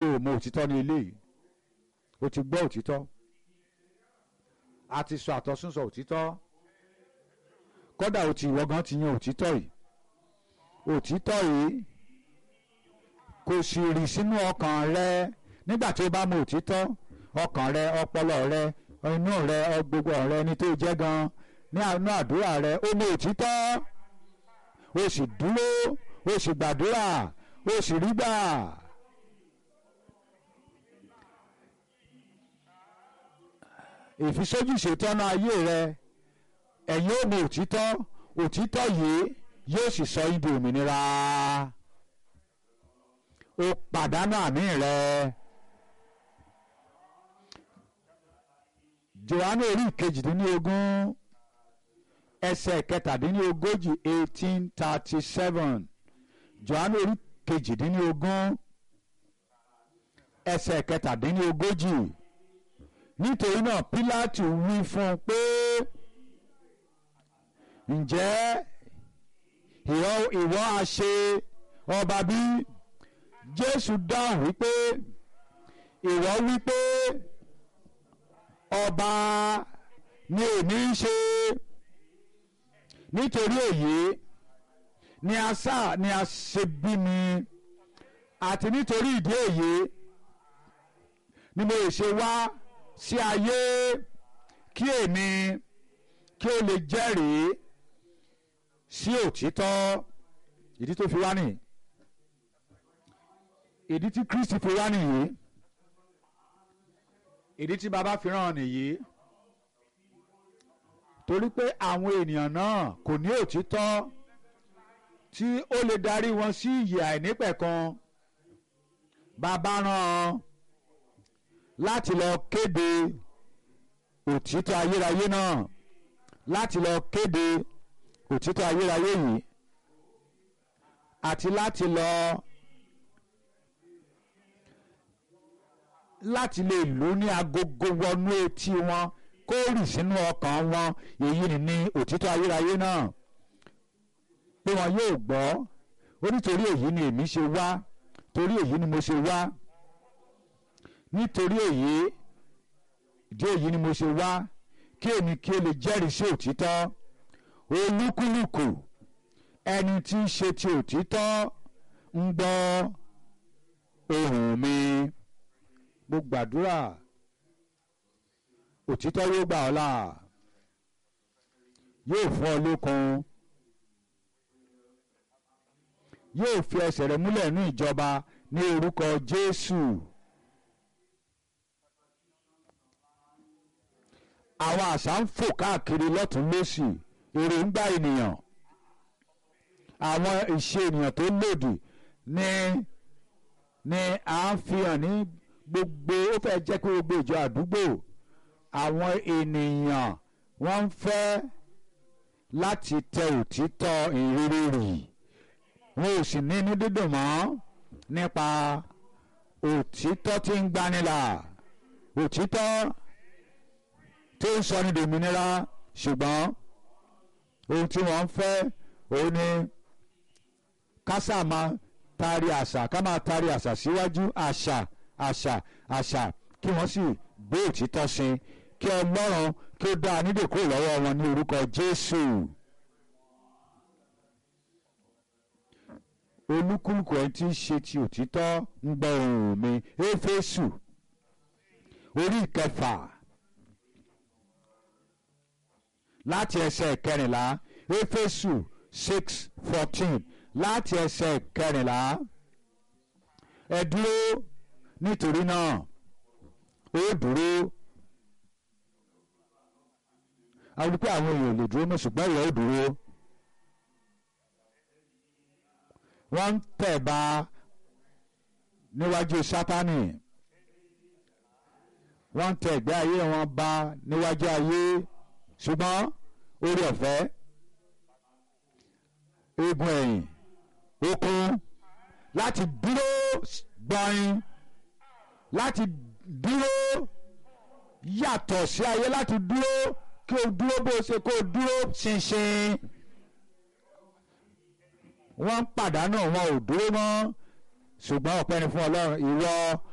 o mọ òtítọ́ ní ilé yìí o ti gbọ́ òtítọ́ a ti sọ àtọ́súnsọ òtítọ́ kódà o ti ìwọ gan ti yan òtítọ́ yìí òtítọ́ yìí kò sì rì sínú ọkàn rẹ nígbà tí o bá mọ òtítọ́ ọkàn rẹ ọpọlọ rẹ inú rẹ gbogbo rẹ ní tó jẹ́ gan ní àánú àdúrà rẹ ó mọ òtítọ́ o sì dúró o sì gbàdúrà o sì rí gbà. ìfisójú ṣètọ́nà ayé rẹ ẹ̀yin ò mọ òtítọ́ òtítọ́ yìí yóò sì sọ ibi òmìnira o pàdánù àmì rẹ. Jòhánù orí ìkejìdínlógún ẹsẹ̀ kẹtàdínlógójì eighteen thirty seven Jòhánù orí kejìdínlógún ẹsẹ̀ kẹtàdínlógójì nítorí náà Pílátù wí fún un pé ǹjẹ́ ìwọ ìwọ á ṣe ọba bí Jésù dáhùn wípé ìwọ wípé ọba ni èmi ń ṣe nítorí èyí ni a sá ni a ṣe bí mi àti nítorí ìdí èyí ni mo lè ṣe wá sí ayé kí èmi kí o lè jẹ́rìí sí òtítọ́ ìdí tó fi wá nìyí ìdí tí Kristi fi wá nìyí ìdí tí baba fi rán nìyí torí pé àwọn ènìyàn náà kò ní òtítọ́ tí ó lè darí wọn sí ìyè àìnípẹ̀kan baba rán láti lọ kéde òtítọ́ ayérayé náà láti lọ kéde òtítọ́ ayérayé yìí àti láti lọ. láti lè lò ní agogo wọnú etí wọn kó rì sínú ọkàn wọn èyí ni ní òtítọ́ ayérayé náà pé wọn yóò gbọ́ ó nítorí èyí ni èmi ṣe wá torí èyí ni mo ṣe wá nítorí èyí ìdí èyí ni mo ṣe wá kí èmi kí o lè jẹ́rìí sí òtítọ́ olúkúlùkù ẹni tí ń ṣe ti òtítọ́ ń gbọ́ ohùn mi mo gbàdúrà òtítọ́ yóò gbà ọ́ là yóò fún ọ lókun yóò fi ẹsẹ̀ rẹ múlẹ̀ ní ìjọba ní orúkọ Jésù àwọn àṣà ń fò káàkiri lọ́tún lósì èròǹgbà ènìyàn àwọn ìṣe ènìyàn tó lòdì ní ní à ń fi hàn ní gbogbo ó fẹ́ jẹ́ pé gbogbo ìjọ àdúgbò àwọn ènìyàn wọ́n ń fẹ́ láti tẹ òtítọ́ ìrírí rì wọn ò sì ní inú dídùn mọ́ nípa òtítọ́ tí ń gbanilà òtítọ́ tí ń sọ ní dòmìnira ṣùgbọ́n ohun tí wọ́n ń fẹ́ òun ni kásà máa taari àṣà ká máa taari àṣà síwájú àṣà àṣà àṣà kí wọ́n sì gbé òtítọ́ sí kí ọlọ́run kí ó dá a nídè kúrò lọ́wọ́ wọn ní orúkọ jésù. olúkúlùkù ẹni tí ń ṣe ti òtítọ́ ń gbọ́ ohùn mi éfésù orí ìkẹfà láti ẹsẹ̀ kẹrìnlá éfésù six fourteen láti ẹsẹ̀ kẹrìnlá ẹ dúró nítorí náà ó dúró àwọn wípé àwọn èèyàn ò lè dúró mọ́ ṣùgbọ́n ìwọ ó dúró wọ́n ń tẹ̀ ba níwájú sátánì wọ́n ń tẹ̀ ẹ̀gbẹ́ ayé wọn ba níwájú ayé ṣùgbọ́n orí ọ̀fẹ́ eegun ẹ̀yìn okun láti dúró gbọ̀nyin láti dúró yàtọ̀ sí ayé láti dúró kí o dúró bó ṣe kó o dúró ṣinṣin wọ́n ń pàdánù wọn ò dúró mọ́ ṣùgbọ́n ọpẹ́ ni fún ọlọ́run ìwọ